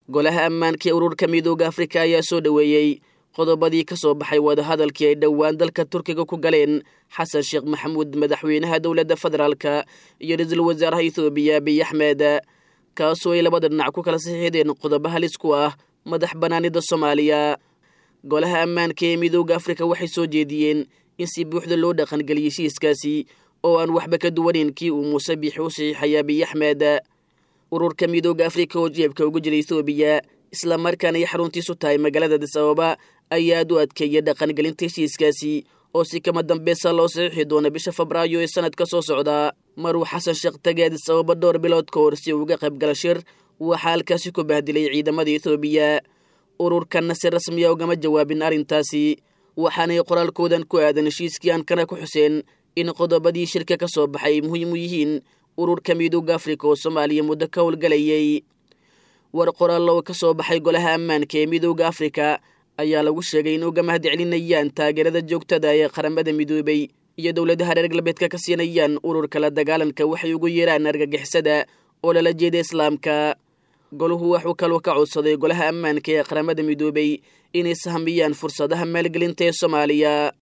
golaha ammaanka ee ururka midooda afrika ayaa soo dhoweeyey qodobadii ka soo baxay wadahadalkii ay dhowaan dalka turkiga ku galeen xasan sheekh maxamuud madaxweynaha dowladda federaalka iyo ra-iisul wasaaraha ethoobiya abiy axmed kaasoo ay labada dhinac ku kala saxiixdeen qodobo halis ku ah madax bannaanida soomaaliya golaha ammaanka ee midooda afrika waxay soo jeediyeen in si buuxda loo dhaqangeliyey heshiiskaasi oo aan waxba ka duwanayn kii uu muuse biixi u saxiixay abiy axmed ururka midooda afrika oo jeebka uga jira ethoobiya islamarkaana ay xaruntiisu tahay magaalada adis ababa ayaa aad u adkeeya dhaqangelinta heshiiskaasi oo si kama dambaysa loo saxiixi doona bisha febraayo ee sanadka soo socda maruu xasan sheekh tagay adis ababa dhowr bilood ka hor si uga qayb gala shir waxaa halkaasi ku bahdilay ciidamada ethoobiya ururkanna si rasmiya ugama jawaabin arrintaasi waxaanay qoraalkoodan ku aadan heshiiskii aankana ku xuseen in qodobadii shirka ka soo baxay ay muhiim u yihiin ururka midooda afrika oo soomaaliya muddo ka howlgalayay war qoraallo ka soo baxay golaha ammaanka ee midooda afrika ayaa lagu sheegay in uga mahad celinayaan taageerada joogtada ee qaramada midoobay iyo dowladaha reer galbeedka ka siinayaan ururka la dagaalanka waxay ugu yeeraan argagixisada oo lala jeeda islaamka goluhu waxuu kaloo ka codsaday golaha ammaanka ee qaramada midoobay inay sahmiyaan fursadaha maalgelinta ee soomaaliya